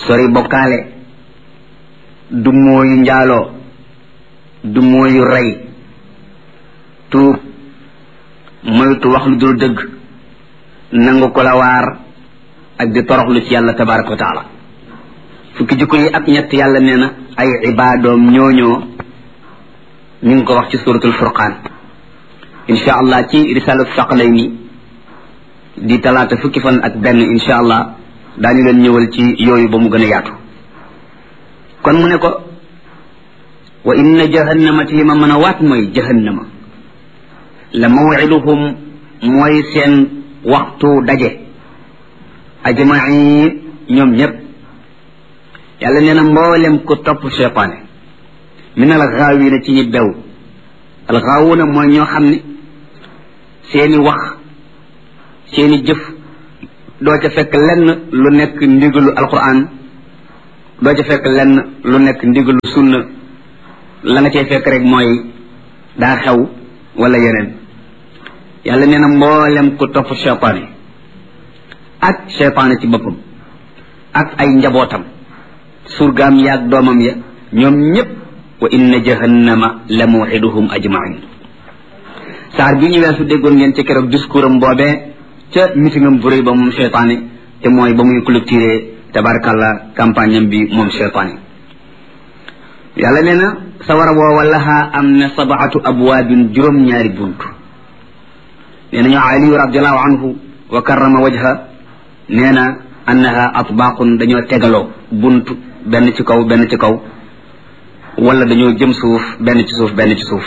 sori bokkaale du mooyu njaaloo du mooyu rey tuub moytu wax lu dul dëgg nangu ko la waar ak di toroxlu ci yàlla tabaraka wa taala fukki jikko yi ak ñett yàlla nee na ay ibaadoom ñooñoo ñu ngi ko wax ci suratul furqaan insha allah ci risalatu saqalayni di talaata fukki fan ak benn insha allah daañu leen ñëwal ci yooyu ba mu gën a yaatu kon mu ne ko wa inna jahannama ci li ma mën a waat mooy jahannama la mawiduhum mooy seen waxtu daje ajmain ñoom ñépp yàlla nee na mboolem ku topp cheytaane min al gaawina ci ñi bew al gaawuna mooy ñoo xam ne seeni wax seeni jëf doo ca fekk lenn lu nekk ndigalu alquran doo ca fekk lenn lu nekk ndigalu sunna la nga cay fekk rek mooy daa xew wala yeneen yàlla nee na mboolem ku topp cheytaane ak cheytaane ci boppam ak ay njabootam surgaam yaag doomam ya ñoom ñépp wa inna jahannama la mawxiduhum ajmain saar bi ñu weesu déggoon ngeen ci keroog discours am boobee ca mitingam bu rëy ba moom cheytaane te mooy ba muy clôturé tabarkalla campagne am bi moom cheytaane yàlla nee na sawara woowa lahaa am na sabaatu abwaabin juróom-ñaari bunt nee na ñoo aliyu radiallahu anhu wa karrama wajha nee na annaha atbaaqun dañoo tegaloo bunt benn ci kaw benn ci kaw wala dañoo jëm suuf benn ci suuf benn ci suuf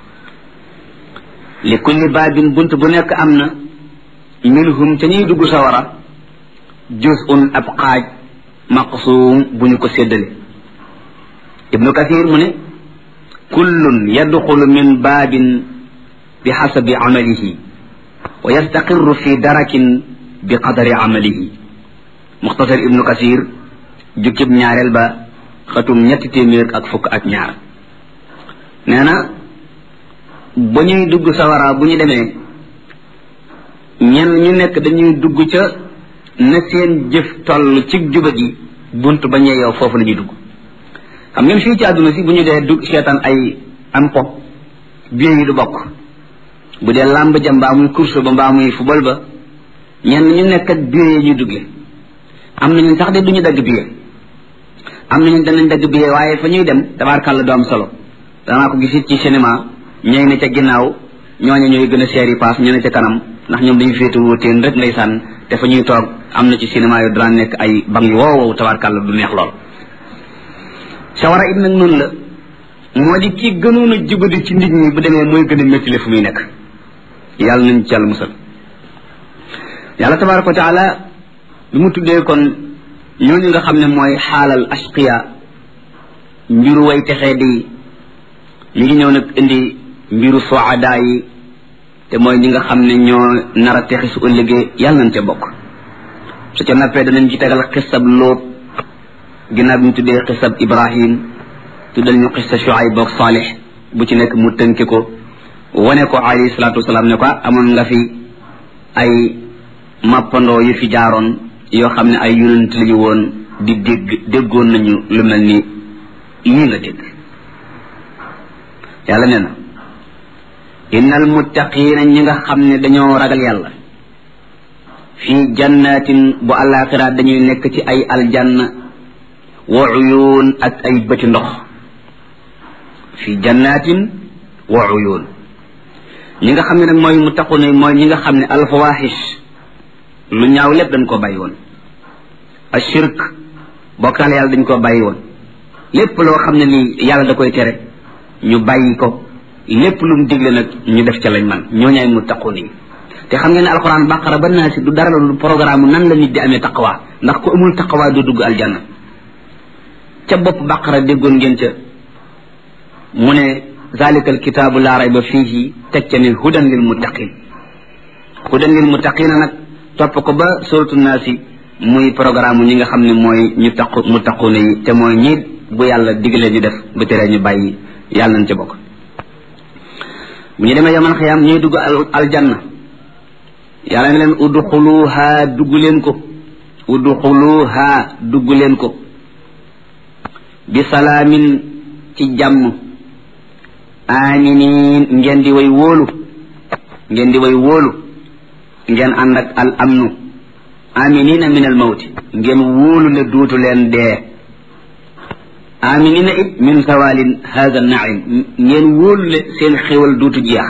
li kulli baabin bunt bu nekk am na minhum ca ñuy dugg sawara juz'un ab xaaj maqsuum bu ñu ko séddale ibnu kathir mu ne kullun yadxulu min baabin bi xasabi amalihi wa yastaqirru fi darakin bi qadari amalihi muxtasar ibnu kathir jukkib ñaareel ba xatum ñetti téeméer ak fukk ak ñaar nee na ba ñuy dugg sawara bu ñu demee ñenn ñu nekk dañuy dugg ca na seen jëf toll ci juba gi bunt ba ñee yow foofu la ñuy dugg xam ngeen fii ci àdduna si bu ñu dee dugg seetaan ay am pop biir yi du bokk bu dee làmb ja mbaa muy course ba mbaa muy football ba ñenn ñu nekk ak biir yi ñuy duggee am nañu sax de duñu dagg biir am nañu danañ dagg biir waaye fa ñuy dem tabaarkàlla du am solo danaa ko gisit ci cinéma ñooy ne ca ginnaaw ñooñu ñooy gën a seer yi paas ñu ne ca kanam ndax ñoom dañu féete wóoteen rek ndeysaan te fa ñuy toog am na ci cinéma yu daan nekk ay bang yu wow wow tabaarkàlla du neex lool sawara it nag noonu la moo di ki gënoon a jubadi ci nit ñi bu demee mooy gën a méttile fu muy nekk yàlla nañ ci yàlla musal yàlla tabaraka wa taala bi mu tuddee kon ñooñu nga xam ne mooy xaalal ashqiya mbiru way texee di mi ngi ñëw nag indi mbiru soada yi te mooy ñi nga xam ne ñoo nar a texi su ëllëgee yàlla nañ ca bokk su ca nappee danañ ci tegal xisab lóot ginnaaw bi mu tuddee xisab ibrahim tuddal ñu xisa shuayb boog saalix bu ci nekk mu tënke ko wane ko alayhi salaatu wasalaam ne ko amoon nga fi ay mappandoo yu fi jaaroon yoo xam ne ay yonent lañu woon di dégg déggoon nañu lu mel ni yii nga dégg yàlla nee na innal muttaqiina ñi nga xam ne dañoo ragal yàlla fii jannatin bu àllaaxira dañuy nekk ci ay aljanna wa uyuun ak ay bëti ndox fii jannatin wa uyuun ñi nga xam ne nag mooy muttaquuna mooy ñi nga xam ne alfawaaxish lu ñaaw lépp dañ ko bàyyi woon ashirk bokkaale yàlla dañ ko bàyyi woon lépp loo xam ne nii yàlla da koy tere ñu bàyyi ko lépp lu mu digle nag ñu def ca lañ man ñooñaay muttaquun yi te xam ngeen ne alxuraan baqara ba naa si du dara lu programme nan la nit di amee taqwa ndax ku amul taqwa du dugg aljanna ca bopp baqara déggoon ngeen ca mu ne zalika alkitaabu laa rayba fiihi teg ca ne hudan lil muttaqin hudan lil muttaqina nag topp ko ba suratu naasi muy programme ñi nga xam ne mooy ñu taqu muttaquna yi te mooy ñi bu yàlla digalee ñu def bu teree ñu bàyyi yàlla nañ ca bokk bu ñu demee yaman xiyaam ñuy dugg aljanna yàlla ne leen udxuluha dugg leen ko udxuluha dugg leen ko bi salaamin ci jàmm aminin ngeen di way wóolu ngeen di way wóolu ngeen ànd ak al amnu aminina min al mawti ngeen wóolu ne duutu leen dee aminina it min sawalin hada naim ngeen wóolu ne seen xéwal duutu jeex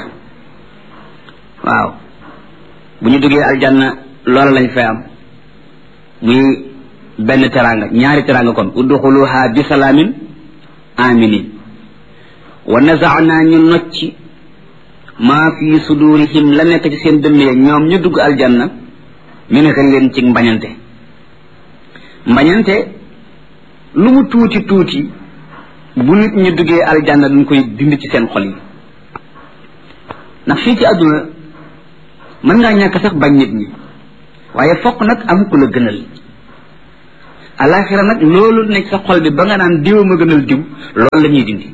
waaw bu ñu duggee aljanna loola lañ fay am muy benn teranga ñaari teranga kon udxuluha bi salaamin aminin wa nazaana ñu nocci maa fi sudurihim la nekk ci seen dënn ya ñoom ñu dugg aljanna min xëlleen ci mbañante mbañante lu mu tuuti tuuti bu nit ñu duggee aljanna dañ koy dind ci seen xol yi ndax fii ci àdduna mën ngaa ñàkk sax bañ nit ñi waaye fokk nag am ku la gënal alaxira nag loolu nekk sa xol bi ba nga naan diw ma gënal diw loolu la ñuy dindi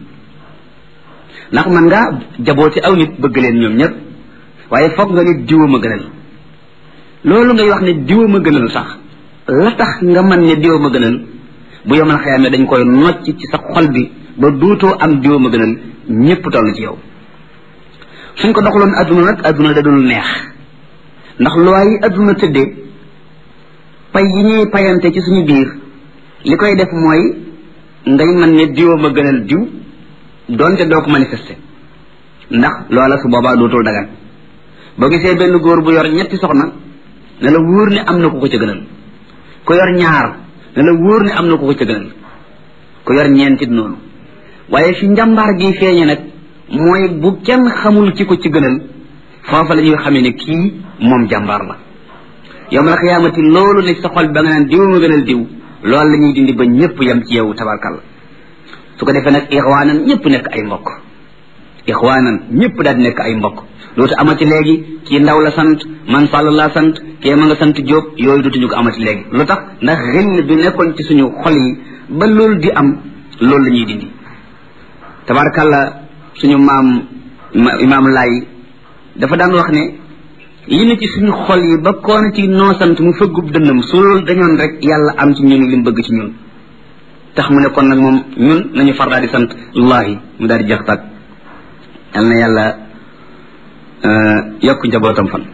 ndax man ngaa jabooti aw nit bëgg leen ñoom ñëpp waaye foog nga ne diwa ma gënal loolu ngay wax ne diwa ma gënal sax la tax nga man ne diwa ma gënal bu yomal xëyaame dañ koy nocc ci sa xol bi ba duutoo am diwa ma gënal ñëpp toll ci yow suñ ko doxaloon adduna nag adduna da dul neex ndax loi yi adduna tëddee pay yi ñuy payante ci suñu biir li koy def mooy ngay man ne diwa ma gënal diw doonte doo ko manifester ndax loola su boobaa dootul dagan boo gisee benn góor bu yor ñetti soxna ne la wóor ne am na ku ko ca gënal ku yor ñaar ne la wóor ne am na ku ko ca gënal ku yor ñeentit noonu waaye fi njàmbaar gi feeñe nag mooy bu kenn xamul ci ko ci gënal foofa la ñuy xamee ne kii moom jàmbaar la yow mal xiyaamati loolu ne sa xol ba nga naan diw ma gënal diw loolu la ñuy dindi ba ñëpp yem ci yow tabarkalla su ko defee nag ixwaanan ñëpp nekk ay mbokk ixwaanan ñëpp daal di nekk ay mbokk dootu amati léegi kii ndaw la sant man sàll laa sant kii ma nga sant jóob yooyu dootuñu ko amati léegi lu tax ndax xel bi nekkoon ci suñu xol yi ba loolu di am loolu la ñuy dindi tabarkalla suñu maam imaam laay dafa daan wax ne li ne ci suñu xol yi ba koona ci noo sant mu fëggub dënnam su loolu dañoon rek yàlla am ci ñun li mu bëgg ci ñun tax mu ne kon nag moom ñun nañu far daal di sant allahi mu daal di jeex tàgg yal na yàlla yokk njabootam fan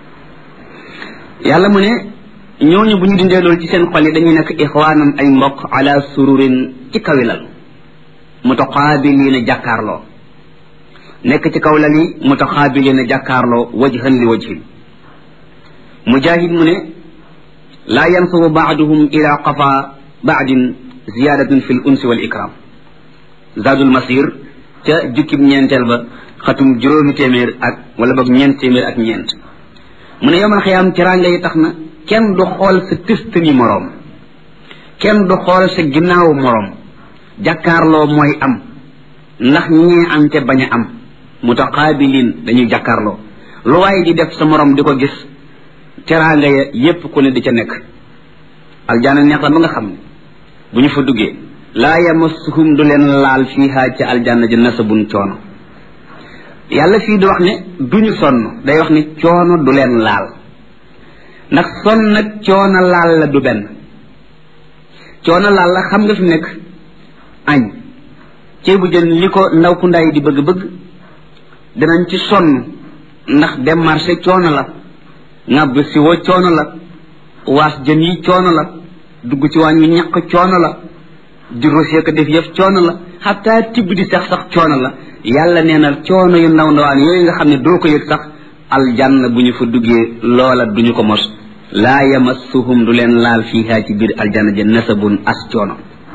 yàlla mu ne ñooñu bu ñu dindee loolu ci seen xol yi dañuy nekk ixwaanan ay mbokk ala sururin ci kawilal mutaqaabiliina jàkkaarloo nekk ci kaw lal yi mutaqaabiliina jàkkaarloo wajhan li wajhin mujahid mu ne laa yansubu baaduhum ila qafa baadin ziyadatun fi l unsi wal ikram zadul masir ca jukkib ñeenteel ba xatum juróomi téeméer ak wala boog ñeent téeméer ak ñeent mu ne yomal xiyaam teraanga yi tax na kenn du xool sa tëstani moroom kenn du xool sa ginnaawu moroom jàkkaarloo mooy am ndax ñee am te bañ a am mutaqaabilin dañuy jàkkaarloo lu waaye di def sa moroom di ko gis teraanga ya yépp ku ne di ca nekk aljaana neex la ba nga xam ne bu ñu fa duggee laa yamassuhum du leen laal fiiha ca aljanna ji nasabun coono yàlla fii di wax ne duñu sonn day wax ne coono du leen laal ndax sonn nag coono laal la du benn coono laal la xam nga fi nekk añ ceebu jën li ko ndaw ku ndaay di bëgg-bëgg danañ ci sonn ndax dem marché coono la ŋàbb si wo coono la waas jën yi coono la dugg ci waañ wi ñaq coono la di rosé ko def yëf coono la xataa tibb di sax sax coono la yàlla nee na coono yu ndaw ndawaan yooyu nga xam ne doo ko yëg sax aljanna bu ñu fa duggee loola duñu ko mos laa yamassuhum du leen laal fiiha ci biir aljanna ja nasabun as coono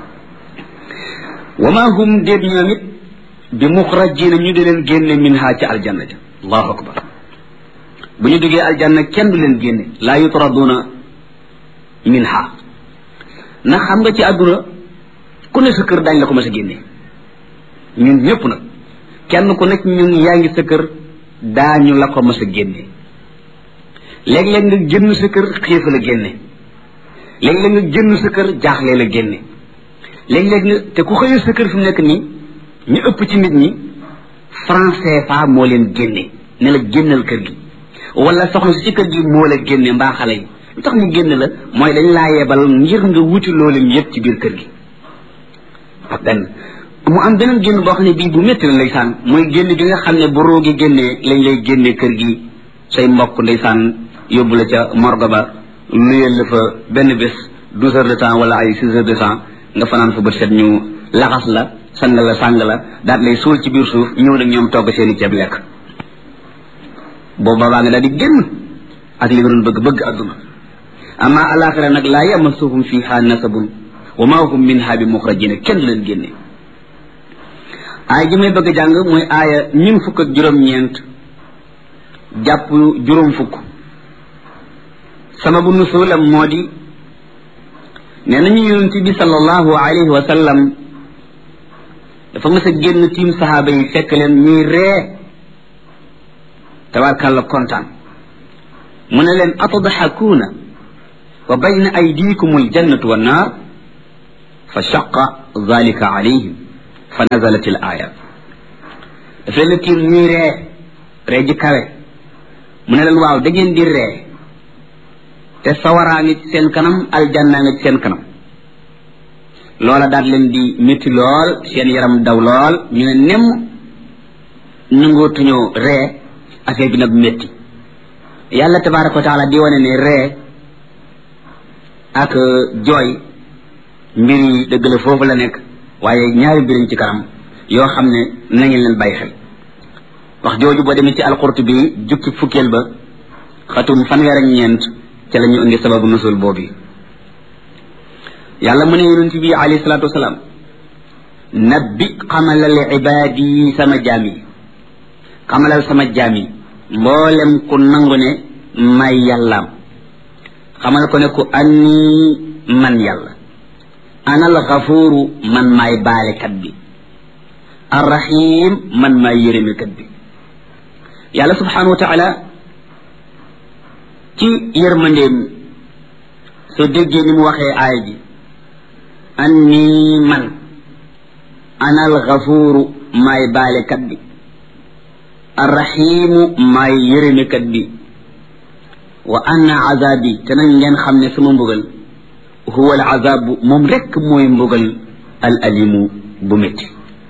wa ma hum déet ñoom it bi muxrajina ñu di leen génne min ha ci aljanna ja allahu akbar bu ñu duggee aljanna kenn du leen génne laa yutraduna min ha ndax xam nga ci àdduna ku ne sa kër daañ la ko mas a génne ñun ñëpp nag kenn ku nekk ñun yaa ngi sa kër daañu la ko mas a génne léeg-léeg nga génn sa kër xiif la génne léeg-léeg nga génn sa kër jaaxle la génne léeg-léeg nga te ku xëyee sa kër fi mu nekk nii ñu ëpp ci nit ñi franc CFA moo leen génne ne la génnal kër gi wala soxna si ci kër gi moo la génne mbaa xale yi lu tax ñu génn la mooy dañ laa yebal ngir nga wuti loolu yëpp ci biir kër gi benn mu am beneen génn boo xam ne bii bu métti la ndeysaan mooy génn bi nga xam ne bu roo gi génnee lañ lay génnee kër gi say mbokk ndeysaan yóbbu la ca morgue ba nuyeel la fa benn bés douze heures de temps wala ay six heures de temps nga fanaan fa bët set ñu laxas la sang la sàng la daal lay suul ci biir suuf ñëw nag ñoom togg seen i ceeb lekk booba baa nga daal di génn ak li nga doon bëgg bëgg adduna amma alaxira nag laa yamassuhum fiha nasabun wa ma hum minha bi muxrajina kenn du leen génne aaya ji may bëgg a jàng mooy aaya ñun fukk ak juróom-ñeent jàpp juróom fukk sababu nusulam moo di nee nañu yonent bi sallallahu alayhi wa sallam dafa mës a génn tiim saxaaba yi fekk leen ñuy ree tabarkàlla kontaan mu ne leen atadxakuuna wa bayna aydikum aljannatu wannaar fa shaqa dalika alayhim fa nazalat al aya daf leen tiim ñuy ree ree ji kawe mu ne leen waaw da ngeen di ree te sawaraa ngi ci seen kanam aljanna nga ci seen kanam loola daal leen di métti lool seen yaram daw lool ñu ne nemm nangootuñoo ree affaire bi nag métti yàlla tabaraka wa taala di wane ne ree ak jooy mbir yi dëgg la foofu la nekk waaye ñaari mbiriñ ci kanam yoo xam ne nañu leen bàyyi xel wax jooju boo demee ci alqurtubi jukki fukkeel ba xatum fanweer ak ñeent ca la ñu indi sababu nusul boobu yàlla mu ne yonent bi alayhi salaatu wasalaam nabbi xamalal ibaadi sama jaam yi xamalal sama jaam yi mboolem ku nangu ne may yàllaam xamal ko ne ku anni man yàlla anal xafuuru man maay baalekat bi arrahim man maay yërëmekat bi yàlla subhanahu wa taala ci yërmandeem soo déggee ni mu waxee aaya ji anni man anal xafuuru maay baalekat bi arrahimu maay yërëmekat bi wa anna azabi te nag ngeen xam ne sama mbugal huwa al azabu moom rekk mooy mbugal al alimu bu métti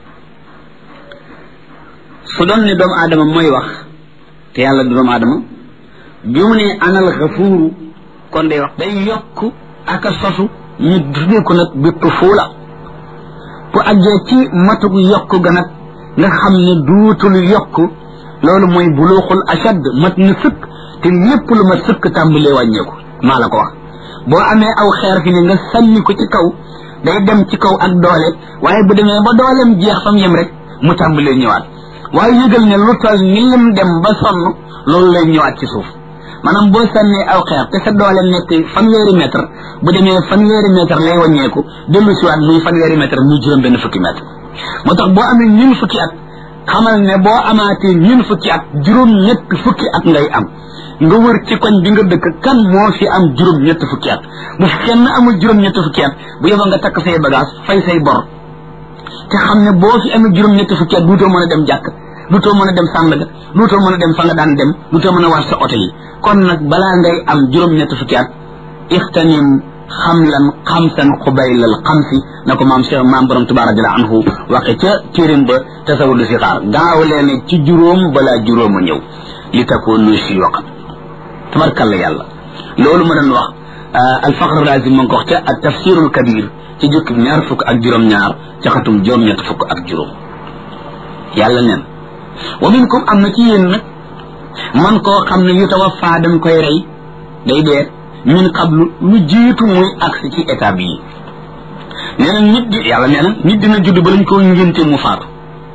su doon ne doomu aadama mooy wax te yàlla du doomu aadama bi mu ne anal xafuuru kon day wax day yokk ak a sosu ñu tuddee ko nag bi tufuula bu àggee ci matugu yokk ga nag nga xam ne duutul yokk loolu mooy buluuxul ashad mat na sëkk te lépp lu ma sëkk tàmbalee wàññeeku maa la ko wax boo amee aw xeer fi ne nga sànni ko ci kaw day dem ci kaw ak doole waaye bu demee ba dooleem jeex fam yem rek mu tàmbalee ñëwaat waaye yëgal ne lu toll ni lim dem ba sonn loolu lay ñëwaat ci suuf maanaam boo sànnee aw xeer te sa doole nekk fanweeri mètre bu demee fanweeri mètre lay wàññeeku dellu siwaat muy fanweeri mètre muy juróom benn fukki mètre moo tax boo amee ñun fukki at xamal ne boo amaatee ñun fukki at juróom ñett fukki at ngay am nga wër ci koñ bi nga dëkk kan moo fi am juróom ñett fukki at bu fi kenn amul juróom ñett fukki at bu yeboo nga takk say bagage fay say bor te xam ne boo fi amee juróom ñett fukki at duutoo mën a dem jàkk duutoo mën a dem sàndaga duutoo mën a dem fa nga daan dem duutoo mën a war sa oto yi kon nag balaa ngay am juróom ñett fukki at ixtanim xamlan xamsan xubaylal xamsi na ko maam Cheikh maam borom Tuubaa radiyallaahu anhu waxe ca téeréem ba tasawudu si xaar gaaw leen ci juróom balaa juróom a ñëw li takoonu siyuuqan tabarkalla yàlla loolu ma doon wax alfaqr razi ma ngi ko wax ca ak tafsirul kabir ci jukki ñaar fukk ak juróom-ñaar ca xatum juróom-ñett fukk ak juróom yàlla neen wa minkum am na ci yéen nag man koo xam ne yu tawaffa dañ koy rey day dee min qablu lu jiitu muy agsi ci état bii nee na nit di yàlla nee na nit dina judd ba lañ koo ngénte mu faatu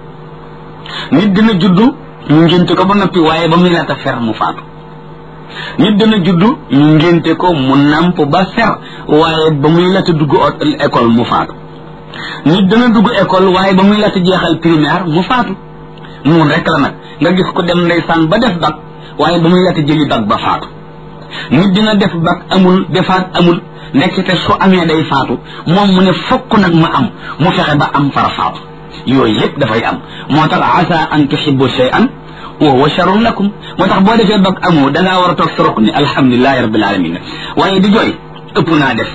nit dina judd ñu ngénte ko ba noppi waaye ba muy laata fer mu faatu nit dana judd ñu ngénte ko mu namp ba fer waaye ba muy laata dugg école mu faatu nit dana dugg école waaye ba muy laata jeexal primaire mu faatu mun rek la nag nga gis ko dem ndeysaan ba def bac waaye ba muy laata jëli bac ba faatu nit dina def bac amul defaat amul nekkite su amee day faatu moom mu ne fokk nag ma am mu fexe ba am fara faatu yooyu yëpp dafay am moo tax asa an tuhibbu shay'an wa huwa sharrun lakum moo tax boo defee bac amoo dangaa war a toog sa roq ni alhamdulilahi rabbil alamin waaye di jooy ëpp naa def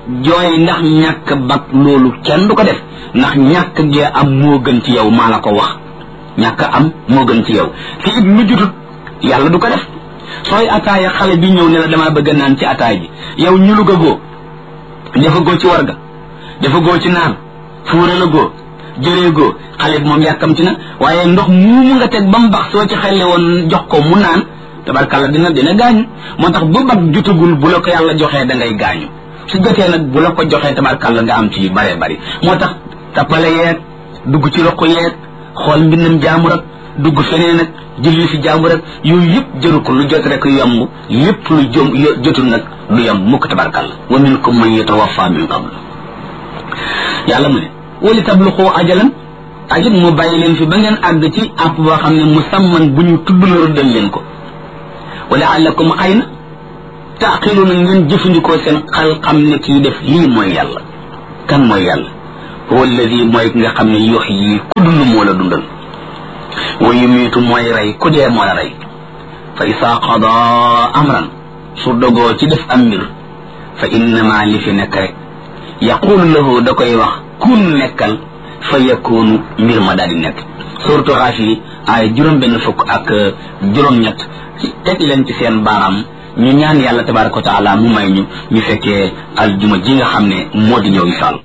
jooy ndax ñàkk bag loolu kenn du ko def ndax ñàkk gee am moo gën ci yow maa la ko wax ñàkk am moo gën ci yow fi it lu jutut yàlla du ko def sooy ataaya xale bi ñëw ne la damaa bëgg naan ci ataay ji yow ñu lu goo dafa goo ci warga dafa goo ci naan fuura la goo jëree goo xale bi moom yàkkamti na waaye ndox muumu nga teg ba mu bax soo ci xelle woon jox ko mu naan tabarkàlla dina dina gaañu moo tax bu bag jutagul bu la ko yàlla joxee da ngay gaañu su jotee nag bu la ko joxee tabarkàlla nga am ci yu bare bari moo tax tappale yeeg dugg ci roq yeeg xool mbindam jaamur ak dugg feneen ak julli fi jaamur ak yooyu yëpp jëru ko lu jot rek yomb lépp lu jom jotul nag lu yomb mukk tabarkàlla wa minkum man yatawaffa min qabl yàlla mu ne wali tabluqu ajalan ajit mu bàyyi leen fi ba ngeen àgg ci àpp boo xam ne musamman bu ñu tudd la rëddal leen ko wala allakum xëy na taaqiluuna ngeen jëfandikoo seen xel xam ne kii def lii mooy yàlla kan mooy yàlla huwa alladi mooy ki nga xam ne yox yi ku dund moo la dundal wa yumiitu mooy rey ku dee moo la rey fa isaa qada amran su dogoo ci def am mbir fa innama li fi nekk rek yaqulu lahu da koy wax kun nekkal fa yakunu mbir ma daal di nekk surtout xaafiri ay juróom benn fukk ak juróom-ñett teg leen ci seen baaraam ñu ñaan yàlla tabaraka wa taala mu may ñu ñu fekkee aljuma ji nga xam ne moo di ñëw insha allah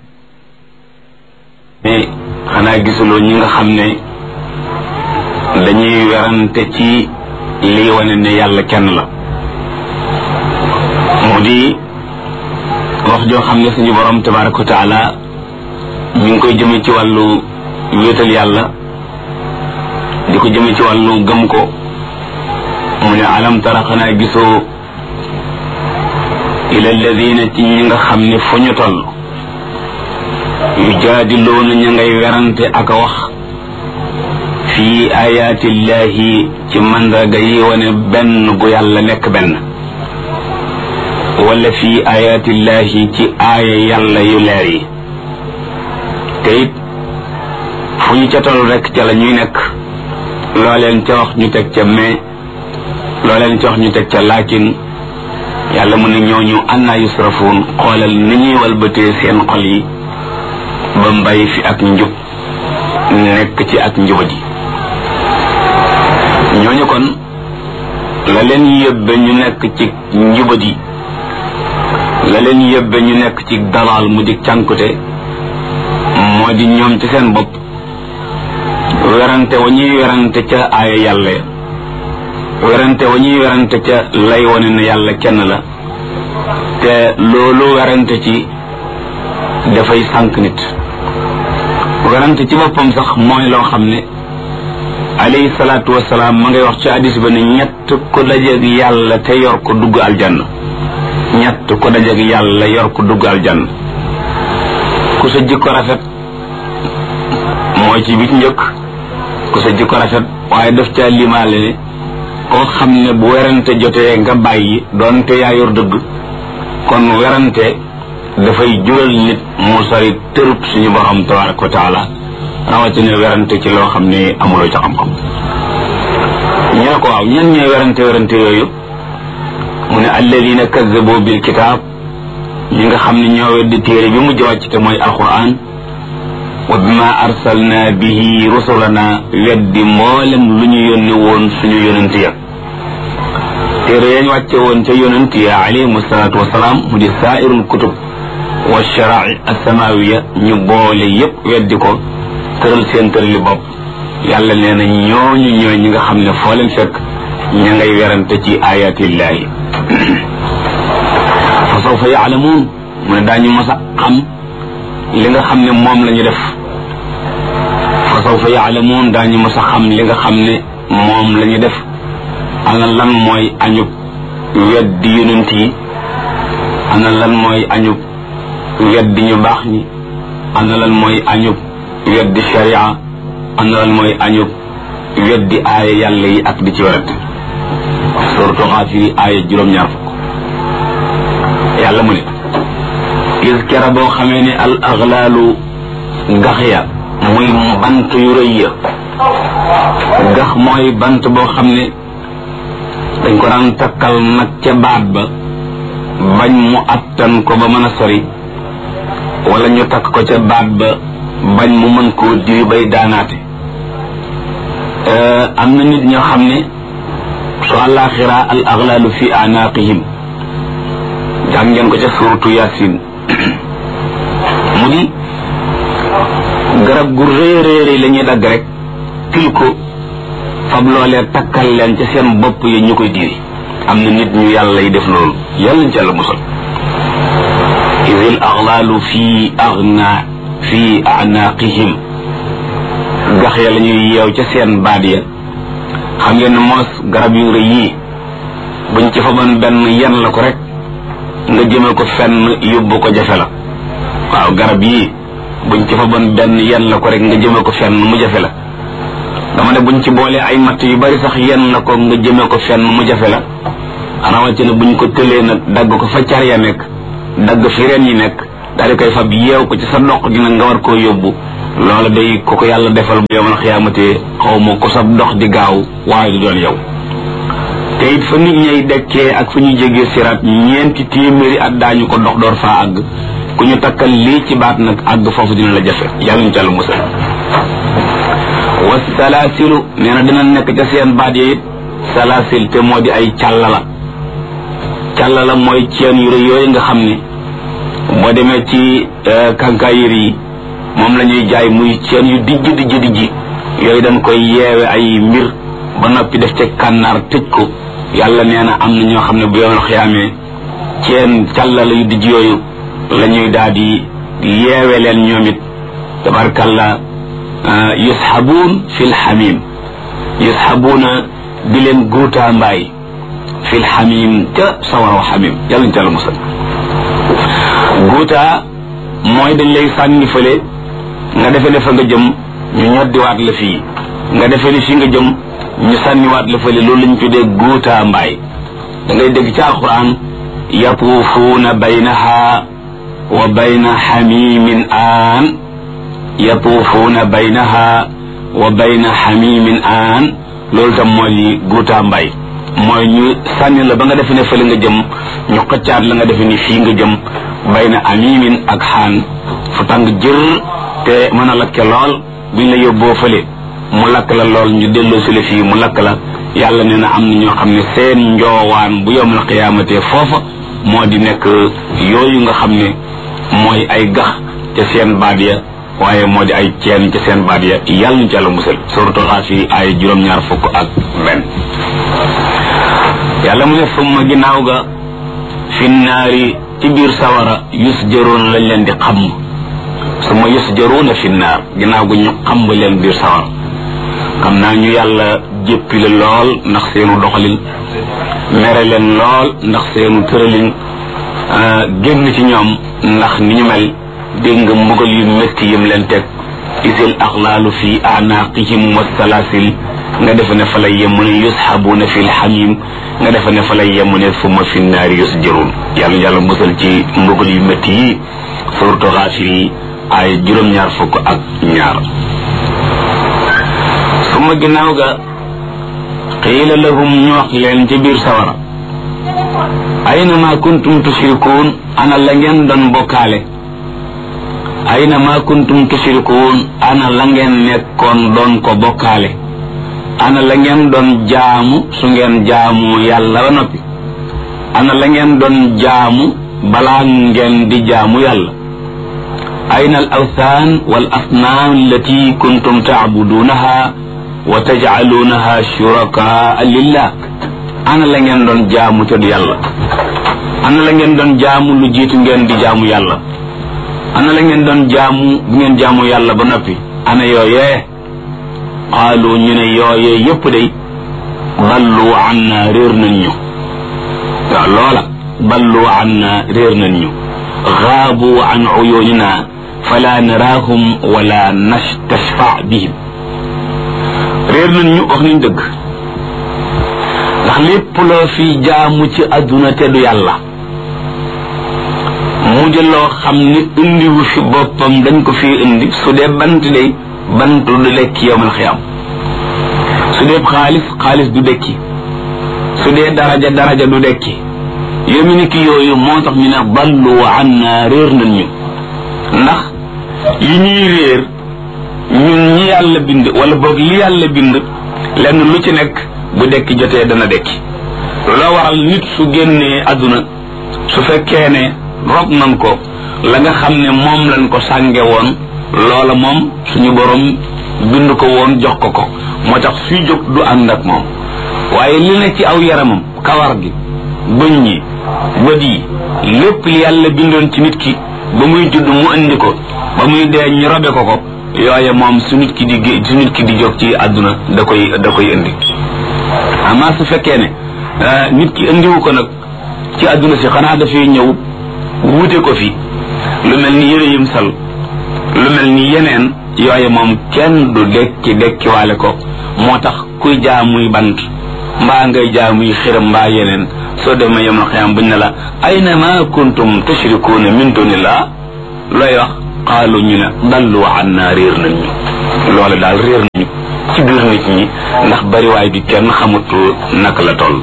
mais xanaa gisuloo ñi nga xam ne dañuy werante ci lii wane ne yàlla kenn la mu di wax joo xam ne suñu borom tabaraka wa taala ñu ngi koy jëme ci wàllu wéetal yàlla di ko jëme ci wàllu gëm ko mu ne alam tara xanaa gisoo ila alladina ci ñi nga xam ne fu ñu toll yujaadiluuna ña ngay werante ak a wax fii ayaatillahi ci mandarga yi wane benn gu yàlla nekk benn wala fii ayaatillahi ci aaya yàlla yu leer yi te it fu ñu ca toll rek ca la ñuy nekk loo leen ca wax ñu teg ca mais loo leen ca wax ñu teg ca laakin yàlla mu ne ñooñu annaa yusrafuun xoolal ni ñuy walbatee seen xol yi ba mbay fi ak njub nekk ci ak njubadi ñooñu kon la leen yëbbe ñu nekk ci njubadi la leen yëbbe ñu nekk ci dalaal mu di cànkute moo di ñoom ci seen bopp werante wa ñuy werante ca aaya yàlla ya werante wa ñuy werante ca lay wane ne yàlla kenn la te loolu werante ci dafay sànq nit werante ci boppam sax mooy loo xam ne alayhi salaatu wasalaam ma ngay wax ci hadis ba ne ñett ko dajeeg yàlla te yor ko dugg aljanna ñett ko dajeeg yàlla yor ko dugg aljanna ku sa jikko rafet mooy ci bi njëkk ku sa jikko rafet waaye daf caa limaale ne koo xam ne bu werante jotee nga bàyyi doonte yaa yor dëgg kon werante dafay jural nit mu sori tërub suñu borom tabaraka wa taala rawatina werante ci loo xam ne amuloo ca xam-xam ñu ne ko waaw ñan ñooy werante werante yooyu mu ne alladina kazzabu bil kitaab ñi nga xam ne ñoo weddi téere bi mujj wàcc te mooy alquran wa bima arsalna bihi rusulana weddi mboolem lu ñu yónni woon suñu yonent ya téere yañ wàcce woon ca yonent ya alayhim salaatu wasalaam mu di saairul kutub wa sharai asamawiya ñu boole yépp weddi ko tëral seen tërali bopp yàlla nee na ñooñu ñooy ñi nga xam ne foo leen fekk ña ngay werante ci ayatillahi fa sawfa yaalamuun mu ne daañu mas a xam li nga xam ne moom la ñu def fa sawfa yaalamuun daañu mas a xam li nga xam ne moom la ñu def ana lan mooy añub weddi yonent yi ana lan mooy añub weddi ñu baax ñi ana lan mooy añub weddi sharia ana lan mooy añub weddi aaya yàlla yi ak di ci werante surtout xaafiri aaya juróom-ñaar fukk yàlla mu ne gis kera boo xamee ne al aghlaalu gax ya muy bant yu rëy ya gax mooy bant boo xam ne dañ ko daan takkal nag ca baat ba bañ mu attan ko ba mën a sori wala ñu takk ko ca baat ba bañ mu mën koo diri bay daanaate am na nit ñoo xam ne su àllaaxira al aglalu fi anaqihim jàng ngeen ko ca suratu yasin mu di garab gu rëy rëy rëy la ñuy dagg rek til ko fab loolee takkal leen ca seen bopp yi ñu koy diri am na nit ñu yàlla yi def loolu yàlla ñu ci yàlla musal idil aglalu fi agna fi anaqihim gax ya la ñuy yeew ca seen baat ya xam ngeen ne moos garab yu rëy yii buñ ci faban benn yen la ko rek nga jëme ko fenn yóbbu ko jafe la waaw garab yii buñ ci faban benn yen la ko rek nga jëme ko fenn mu jafe la dama ne buñ ci boolee ay matt yu bari sax yen la ko nga jëme ko fenn mu jafe la rawatina buñ ko tëlee nag dagg ko fa car ya nekk dagg fi ren yi nekk daal di koy fab yeew ko ci sa dox gi nag nga war koo yóbbu loola day ku ko yàlla defal bu yowmal xiyaamate xaw ma ko sab dox di gaaw waaye du doon yow te it fa nit ñay dekkee ak fa ñu jégee siraat ñeenti téeméeri at daañu ko dox door faa àgg ku ñu takkal lii ci baat nag àgg foofu dina la jafe yàlla ñu tàll musal wa salaasilu nee na dina nekk ca seen baat yi it salaasil te moo di ay càllala càllala mooy ceen yu rëy yooyu nga xam ne boo demee ci kankaayir yi moom la ñuy jaay muy ceen yu dijj dijj dijj yooyu dañ koy yeewe ay mbir ba noppi def ca kànnaar tëj ko yàlla nee na am na ñoo xam ne bu yomal xiyaamee ceen càllala yu dijj yooyu la ñuy daal di yeewe leen ñoom it tabarkalla yusxabuun fi lxamim yusxabuuna di leen guutaa mbaay fi lxamim ca sawaraw xamim yàlla ñu ca la musal guutaa mooy dañ lay sànni fële nga defe ne fa nga jëm ñu ñoddiwaat la fii nga defe ne fii nga jëm ñu sànniwaat la fële loolu lañ tuddee guutaa mbaay da ngay dégg ci alquran yatuufuuna baynaha wa bayna xamimin aan yatuufuuna baynaha wa bayna xamimin aan loolu tam mooy li guutaa mbay mooy ñu sànni la ba nga defe ne fële nga jëm ñu xëccaat la nga defe ni fii nga jëm bayna amimin ak xaan fu tàng jër te mën a lakke lool buñ la yóbboo fële mu lakk la lool ñu delloo si la fii mu lakk la yàlla nee na am na ñoo xam ne seen njoowaan bu yowmal qiyaamate foofa moo di nekk yooyu nga xam ne mooy ay gax ca seen baat ya waaye moo di ay ceen ca seen baat ya yàlla ñu ci yàlla musal suratu xaafiri ay juróom-ñaar fukk ak benn yàlla mu ne summa ginnaaw ga fi naari ci biir sawara yusjaruuna lañ leen di xam summa yusjaruuna fi naar ginnaaw ga ñu xam leen biir sawara xam naa ñu yàlla jéppi la lool ndax seenu doxalin mere leen lool ndax seenu tëralin génn ci ñoom ndax ni ñu mel dégg nga mbugal yu métti yim leen teg isil axlaalu fi anaqihim wasalaasil nga defe ne fa lay yem mu ne yusxabuuna fi lxamim nga defe ne fa lay yem mu ne summa fi naari yusjarun yàlla yàlla musal ci mbugal yu métti yi suratu xaafir yi ay juróom-ñaar fukk ak ñaar summa ginnaaw ga qiila lahum ñu wax leen ci biir sawara ayna ma kuntum tushrikuun ana la ngeen doon bokkaale ayna ma kuntum tushrikuun ana la ngeen nekkoon doon ko bokkaale ana la ngeen doon jaamu su ngeen jaamu yàlla ba noppi ana la ngeen doon jaamu balaa ngeen di jaamu yàlla ayna al awthaan wal asnaam allati kuntum tacbuduunaha wa tajcaluunaha shurakaa lillah ana la ngeen doon jaamu te du yàlla ana la ngeen doon jaamu lu jiitu ngeen di jaamu yàlla ana la ngeen doon jaamu bu ngeen jaamu yàlla ba noppi ana yooyee qaalu ñu ne yooyee yépp day ballu an na réer nañ ñu waaw loola ballu an na réer nañ ñu xaabu an uyunina fala naraahum wala nastashfa bihim réer nañ ñu wax nañ dëgg ndax lépp loo fi jaamu ci adduna te du yàlla mu di loo xam ni indiwu fi boppam dañ ko fi indi su dee bant day bant du lekki yowmal xiyam su dee xaalis xaalis du dekki su dee daraja daraja du dekki yomi ni ki yooyu moo tax ñu ne ballu an na réer nañ ñu ndax yi ñuy réer ñun ñi yàlla bind wala boog li yàlla bind lenn lu ci nekk bu dekki jotee dana dekki loo waral nit su génnee àdduna su fekkee ne rob nan ko la nga xam ne moom lañ ko sànge woon loola moom suñu borom bind ko woon jox ko ko moo tax suy jóg du ànd ak moom waaye li ne ci aw yaramam kawar gi bëñ yi bët yi lépp li yàlla bindoon ci nit ki ba muy judd mu indi ko ba muy dee ñu robe ko ko yooye moom su nit ki di gé su nit ki di jóg ci àdduna da koy da koy indi amaa su fekkee ne nit ki indiwu ko nag ci àdduna si xanaa dafay ñëw wuute ko fi lu mel ni yére yim sal lu mel ni yeneen yooye moom kenn du dekki dekkiwaale ko moo tax kuy jaamuy bant mbaa ngay jaamuy xiram mbaa yeneen soo demee yemal xiyam buñ ne la ayna ma kuntum tushrikuuna min dunillah looy wax qaalu ñu ne dallu anna réer nañ ñu loole daal réer nañu ci biir nit ñi ndax bariwaay bi kenn xamut naka la toll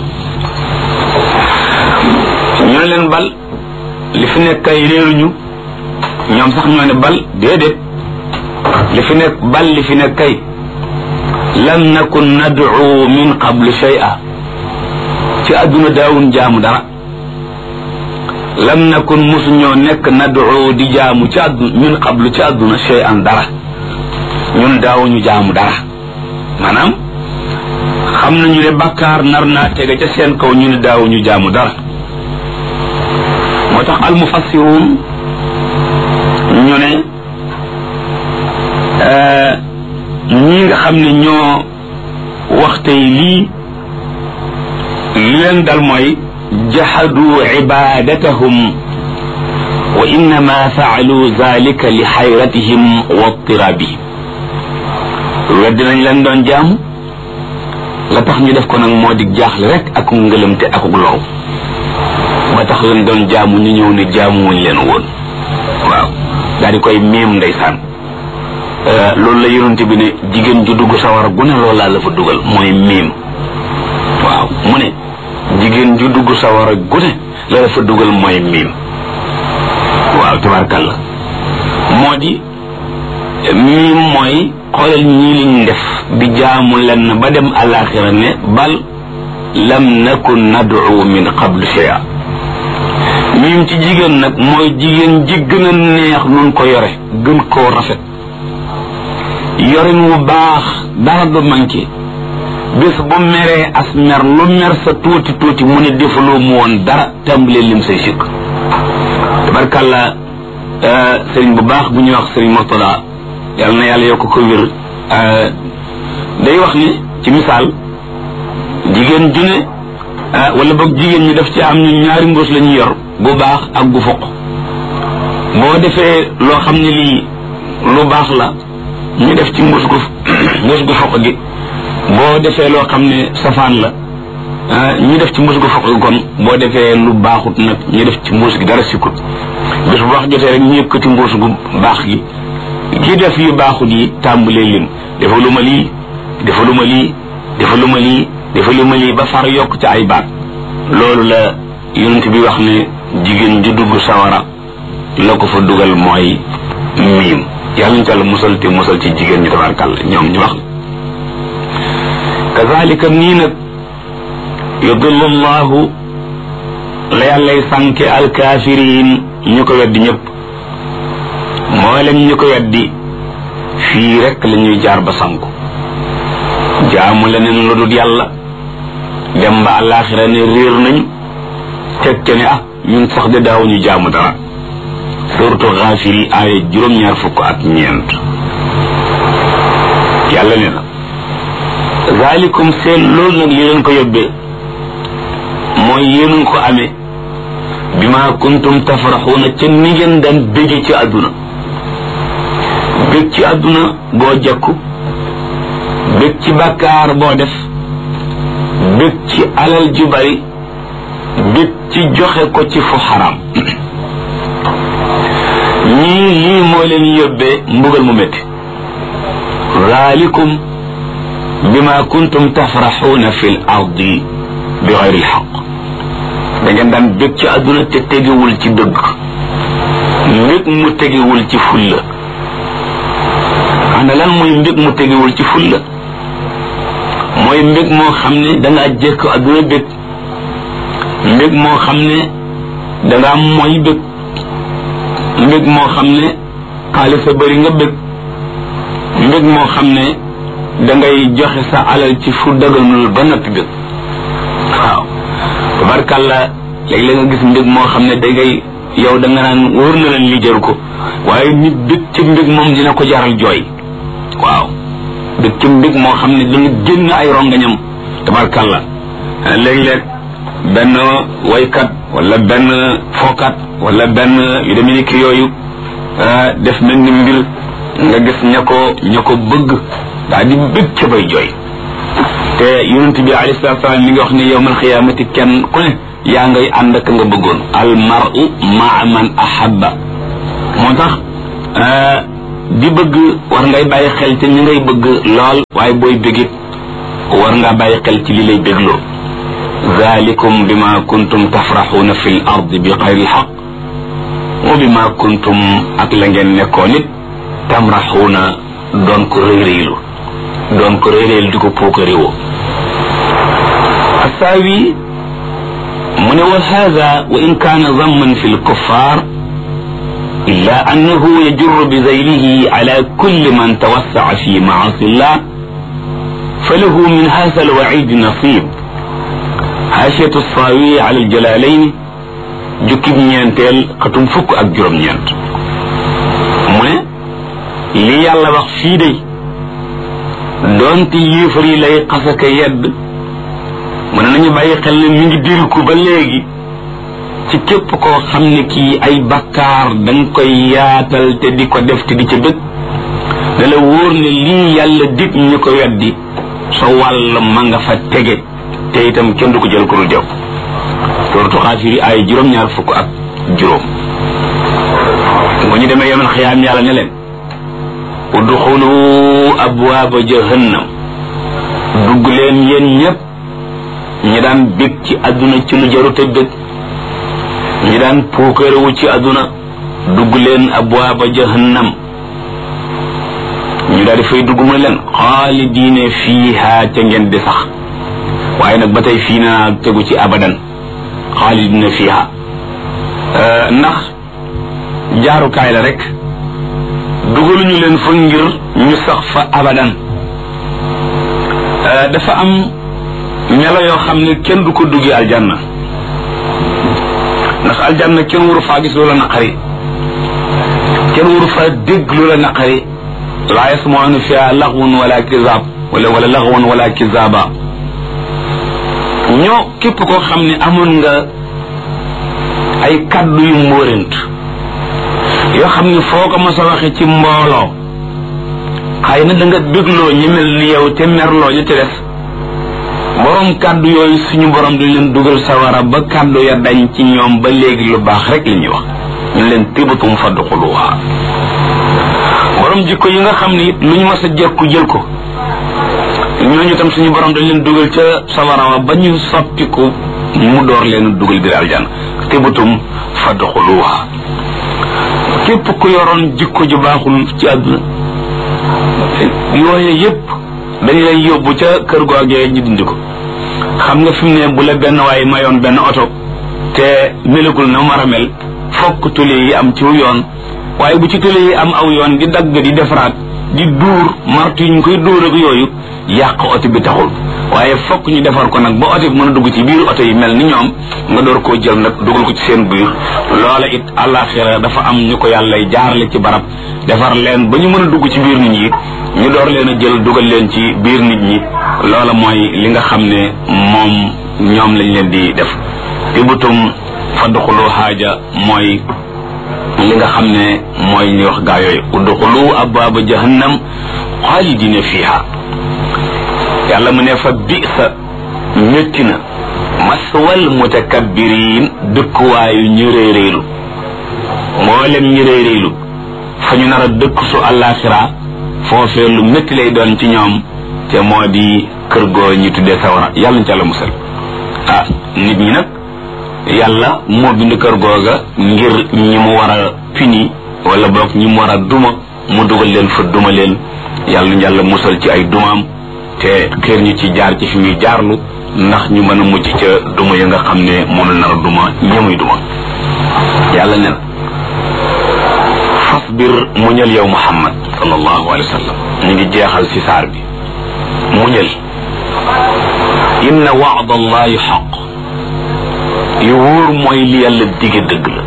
ñu ne leen bal li fi nekk kay réeruñu ñoom sax ñoo ne bal déedéet li fi nekk bal li fi nekk kay lam nakun nad'u min qablu shay'a ci àdduna daawun jaamu dara lam nakun musuñoo nekk nad'u di jaamu ci àdduna min qablu ci àdduna shay'an dara ñun daawuñu jaamu dara maanaam xam nañu ne bàkkaar nar naa tege ca seen kaw ñu ne daawuñu jaamu dara moo tax almufassiruun ñu ne ñii nga xam ne ñoo wax tey lii li leen dal mooy jahadu ibadatahum wa innama faalu zalika li xayratihim wa tirabihim weddi nañ leen doon jaamu la tax ñu def ko nag moo di jaaxle rek ak ngëlëmte ak loru ba tax leen doon jaamu ñu ñëw ne jaamuwuñ leen woon waaw daal di koy miim ndeysaan loolu la yonente bi ne jigéen ju dugg sawar gu ne loolu laa la fa dugal mooy miim waaw mu ne jigéen ju dugg sawar gu ne la la fa dugal mooy miim waaw tabarkalla moo di miim mooy xoolal ñii liñ def di jaamu lenn ba dem alaxira ne bal lam nakun nad'u min qablu shay'a miim ci jigéen nag mooy jigéen ji gën a neex nun ko yore gën koo rafet yorin wu baax dara du manqué bis bu meree as mer lu mer sa tuuti tuuti mu ne defaloo mu woon dara tàmbalee lim say sikk tabarkàlla sëriñ bu baax bu ñuy wax sëriñ Murtada yàlla na yàlla yokk ko wér day wax ni ci misaal jigéen ju ne wala boog jigéen ñi daf ci am ñu ñaari mbuus la ñuy yor bu baax ak bu foq boo defee loo xam ne lii lu baax la ñu def ci mbuus gu mbuus gu foq gi boo defee loo xam ne safaan la ñu def ci mbuus gu foq gi kon boo defee lu baaxut nag ñu def ci mbuus gi dara sikkut bés bu wax jotee rek ñu yëkkati mbuus gu baax gi ki def yu baaxut yi tàmbalee lim dafa lu ma lii dafa lu ma lii dafa lu ma lii dafa lu ma lii ba far yokk ci ay baat loolu la yonent bi wax ne jigéen ju dugg sawara la ko fa dugal mooy miim yàlla ñu tàll musal te musal ci jigéen ñi tabarkàlla ñoom ñu wax kazalika nii nag yudillu llahu la yàllay sànke alkaafiriin ñu ko weddi ñëpp mboolem ñu ko weddi fii rek la ñuy jaar ba sanku jaamu leneen lu dul yàlla dem ba àllaaxira ne réer nañu teg ca ne ah ñun sax de daawuñu jaamu dara suratu xaafiri aaya juróom-ñaar fukk ak ñeent yàlla ne na zalikum seen loolu nag li leen ko yóbbee mooy yéen ko amee bi ma kuntum tafraxuuna ca ni ngeen daan bége ci àdduna bég ci àdduna boo jekku bég ci bàkkaar boo def bég ci alal ju bari bég ci joxe ko ci fu xaram ñii lii moo leen yóbbee mbugal mu métti zalikum bima kuntum tafraxuuna fi l ardi bi xayri lxaq da ngeen daan bég ci àdduna te tegewul ci dëgg mbég mu tegewul ci fulla ana lan mooy mbég mu tegewul ci fulla mooy mbég moo xam ne danga jekk adduna bég mbég moo xam ne danga mooy bég mbég moo xam ne xaalis a bëri nga bég mbég moo xam ne dangay joxe sa alal ci fu daganul ba noppi bég waaw tabarkàlla léeg-léeg nga gis mbég moo xam ne dangay yow da nga naan wóor na leen li jaru ko waaye nit bég ci mbég moom dina ko jaral jooy waaw bég ci mbég moo xam ne dana génn ay rongañam tabarkàlla léeg-léeg benn waykat wala benn fookat wala benn yu demee ni ki yooyu def mel ni mbir nga gis ña ko ña ko bëgg daa di bég ca bay jooy te yonent bi alayhi salaatu salaam mi ngi wax ne yowmal xiyaamati kenn ku ne yaa ngay ànd ak nga bëggoon al mar'u maa man ahabba moo tax di bëgg war ngay bàyyi xel te ñi ngay bëgg lool waaye booy bégit war ngaa bàyyi xel ci li lay bégloo zalikum bima kuntum tafraxuuna fi l ardi bi xayri lxaq wa bima kuntum ak la ngeen nekkoon it tamraxuuna doon ko réyréylu doon ko réyréylu di ko puukaréwoo asaawi mu ne wa hada wa in kaana zamman fi lkuffar illa annahu yajurru bi zaylihi ala kulli man tawassaca fi maasi llah falahu min hada alwacid nasib haashiyatu saawi ala aljalalayn jukkib ñeenteel xatum fukk ak juróom-ñeent mu ne li yàlla wax fii day doonte yéefar yi lay xasaka yedd mën nañu bàyyi xel ne mi ngi diriku ba léegi ci képp koo xam ne kii ay bakkaar danga koy yaatal te di ko def te di ca bëgg da la wóor ne lii yàlla dig ñu ko weddi sa wàll ma nga fa tege te itam kenn du ko jël ko dul jëw suratu xaafiri ay juróom-ñaar fukk ak juróom bu ñu demee yemen xiyaam yàlla ne leen udxulu abwaaba jahannam dugg leen yéen ñépp ñi daan bég ci àdduna ci lu jarute bég ñi daan puukarewu ci àdduna dugg leen abwaaba jahannam ñu daal di fay dugg mu ne leen xaalidiine fiiha ca ngeen di sax waaye nag ba tey fii naa tegu ci abadan xaalidina fiha ndax jaarukaay la rek dugaluñu leen fa ngir ñu sax fa abadan dafa am melo yoo xam ne kenn du ko duggi aljanna ndax aljanna kenn waru faa gis loola naqari kenn waru faa dégg loola naqari laa yasmaanu fiha laxwun wala kizaab wala wala laxwun wala kizaaba ñoo képp koo xam ne amoon nga ay kaddu yu mbóorent yoo xam ne foo ko mos a waxe ci mbooloo xëy na da nga bégloo ñi mel ni yow te merloo ñu te des borom kaddu yooyu suñu borom dañ leen dugal sawara ba kaddu ya dañ ci ñoom ba léegi lu baax rek li ñuy wax ñu leen tibatum fadxuluha borom jikko yi nga xam ne it lu ñu mas a jekku jël ko ñooñu tam suñu borom dañ leen dugal ca sawara wa ba ñu soppiku mu door leen dugal biir aljanna tibatum fadxuluha képp ku yoroon jikko ju baaxul ci àdduna yooye yépp dañ lay yóbbu ca kër googee ñu dindi ko xam nga fi mu ne bu la benn waaye mayoon benn oto te melagul na mar a mel fokk tule yi am ci yoon waaye bu ci tule yi am aw yoon di dagg di defaraat di duur martu yi ñu koy dóor ak yooyu yàq oto bi taxul waaye fokk ñu defar ko nag ba oto bi mën a dugg ci biir oto yi mel ni ñoom nga door koo jël nag dugal ko ci seen biir loola it àllaaxira dafa am ñu ko yàlla jaarale ci barab defar leen ba ñu mën a dugg ci biir nit ñi ñu door leen a jël dugal leen ci biir nit ñi loola mooy li nga xam ne moom ñoom lañ leen di def tibutum fadxulu xaaja mooy li nga xam ne mooy ñuy wax gaa yooyu udxulu abwaaba jahannam xaalidina fiha yàlla mu ne fa bisa métti na maswal mutakabbiriin dëkkuwaayu ñu réeréelu mboolem ñu réeréelu fa ñu nar a dëkk su àllaaxira foofee lu métti lay doon ci ñoom te moo di kër goo ñu tuddee sawara yàlla ñu ca la musal ah nit ñi nag yàlla moo bind kër googa ngir ñi mu war a pini wala boog ñi mu war a duma mu dugal leen fa duma leen yàlla ñu yàlla musal ci ay dumaam te xeer ñu ci jaar ci fi muy jaarlu ndax ñu mën a mujj ca duma ya nga xam ne moom la nar a duma ñamuy duma yàlla ne na fasbir muñal yow muhammad sallallahu alayhi wa sallam ñu ngi jeexal si saar bi muñal inna waada allahi xaq yu wóor mooy li yàlla dige dëgg la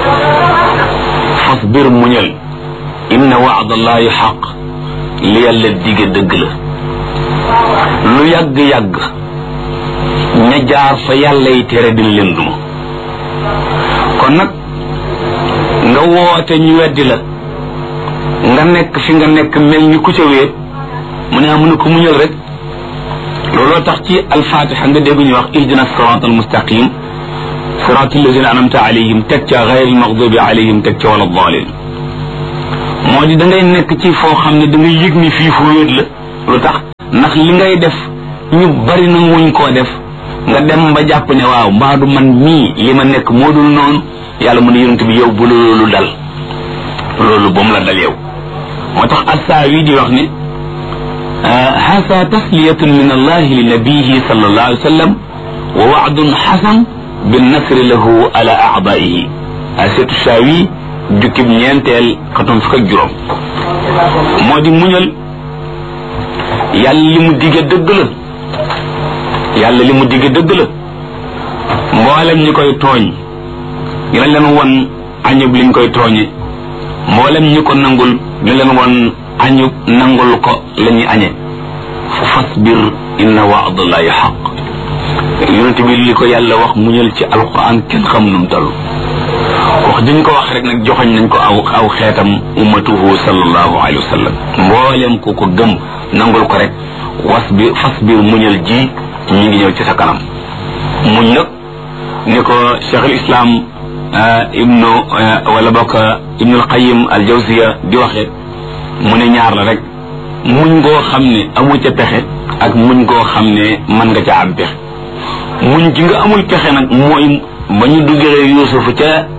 fasbir muñal inna waada allahi xaq li yàlla dige dëgg la lu yàgg-yàgg ña jaar fa yàlla yi tere dina leen duma kon nag nga woote ñu weddi la nga nekk fi nga nekk mel ni ku ca wéet mu ne amu ko muñal rek looloo tax ci alfatiha nga dégg ñu wax ihdina sirat almustaqim sirat alladina anamta alayhim teg ca gayr almaghdubi alayhim teg ca wala dalin moo di da ngay nekk ci foo xam ne da ngay yëg ni fii fu wéet la lu tax ndax li ngay def ñu bari na wuñ koo def nga dem ba jàpp ne waaw mbaadu man mii li ma nekk moo dul noonu yàlla mu ne yonent bi yow bu loolu dal loolu ba mu la dal yow moo tax assaawi di wax ne hasa tasliyatun min allahi li nabiyihi sallallahu alayhi wa sallam wa waadun xasan binnasri lahu ala aadaihi asetu saawi jukkib ñeenteel xatum fukk ak juróom moo di muñal yàlla li mu dige dëgg la yàlla li mu dige dëgg la mboolem ñi koy tooñ dina leen won añub liñ koy tooñe mboolem ñi ko nangul dina leen won añub nangul ko la ñuy añe fa fasbir inna waadallahi xaq yonente bi li ko yàlla wax muñal ci alquran kenn xam num toll wax diñ ko wax rek nag joxoñ nañ ko aw aw xeetam ummatuhu sallallahu alayhi wa sallam mboolem ku ko gëm nangul ko rek wasbir fasbir muñal ji ñi ngi ñëw ci sa kanam muñ nag ni ko cheikh al islam ibnu wala bokk ibnu alqayim al jawziya di waxe mu ne ñaar la rek muñ ngoo xam ne amu ca pexe ak muñ ngoo xam ne mën nga ca am pexe muñ ji nga amul pexe nag mooy ba ñu duggee yuusufu ca